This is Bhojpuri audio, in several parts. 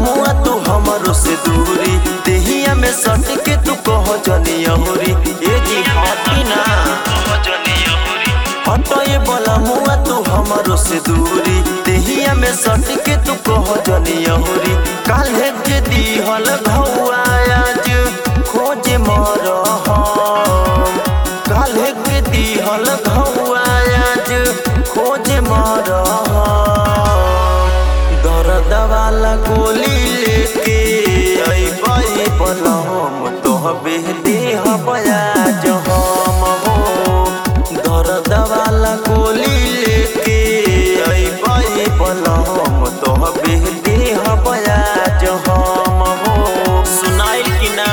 मुआ तू हमरो से दूरी देहिया में सट के तू कह जनी अहुरी ए जी हटी ना हटए बोला मुआ तू हमरो से दूरी देहिया में सट के तू कह जनी अहुरी काल्हे के दीहल घौआ आज खोज मर हम काल्हे के दीहल घौआ आज खोज मर हम दर्द वाला गोली लेके अइबै बनम तोहबे देह बयाज हम हो दर्द वाला गोली लेके अइबै बनम तोहबे देह बयाज हम हो सुनाइल कि ना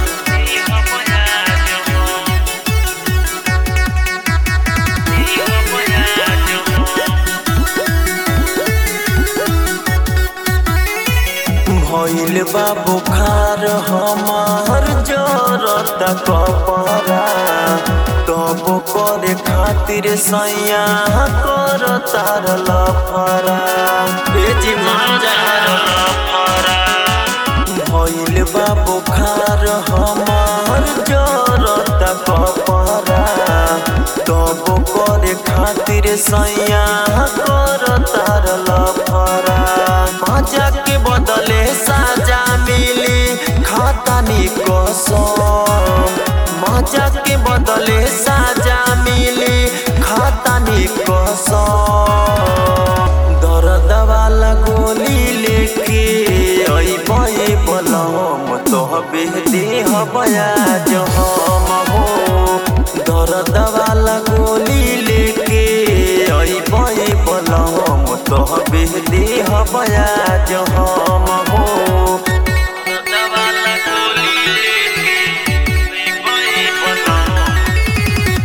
भइल बा बुखार हमार जरत कपरा तब करे खातिर सैया कर तार लफरा बेजी मार लफरा भइल बा बुखार हमार जरत कपरा तब करे खातिर सैया कर तार लफरा मजा के बदले साजा मिली खातानी कसम मजा के बदले साजा मिली खातानी कसम दर्द वाला गोली लेके अइबै बलम तोहबे देह बयाज हम हो दर्द वाला गोली लेके अइबै बलम तोहबे देह बयाज हम हो दर्द वाला गोली लेके अइबै बलम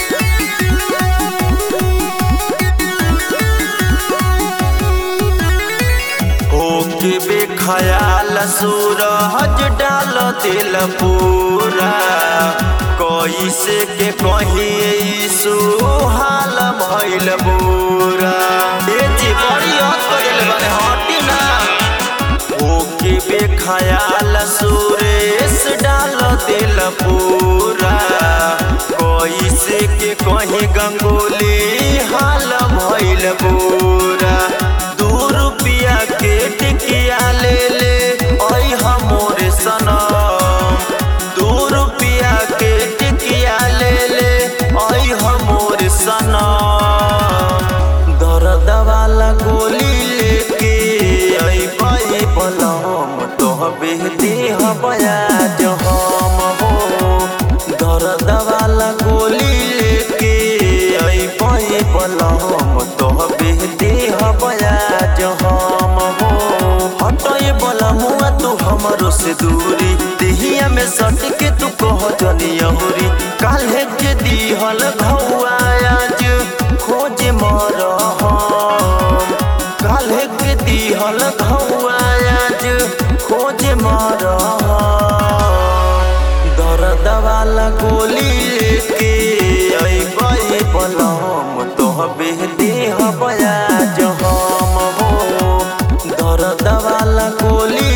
होके बेखयाल सूरज डाल दिल पूरा कैसे के कही सुहाल भइल बुरा ए जी बड़ी हद कइल बारे हटी ना होके बेखयाल सुरेश डाल दिल पूरा कैसे के कही गंगोली हाल भइल बुरा दू रुपया के टिकिया ले ले ओइ हमोरे सनम दू रुपया के टिकिया ले ले ओइ हमोरे सनम दर्द वाला गोली लेके अइबै बलम तोहबे देह बयाज हम हो दर्द वाला गोली लेके अइबै बलम तोहबे देह बयाज हम हो हटए बलमुआ तू हमरो से दूरी देहिया में सट के तू कह जनी अहुरी काल्हे के दीहल घौआ आज खोज मर हम काल्हे के दीहल घौआ आज खोज मर हम दर्द वाला गोली लेके अइबै बलम तोहबे देह बयाज हम हो दर्द वाला गोली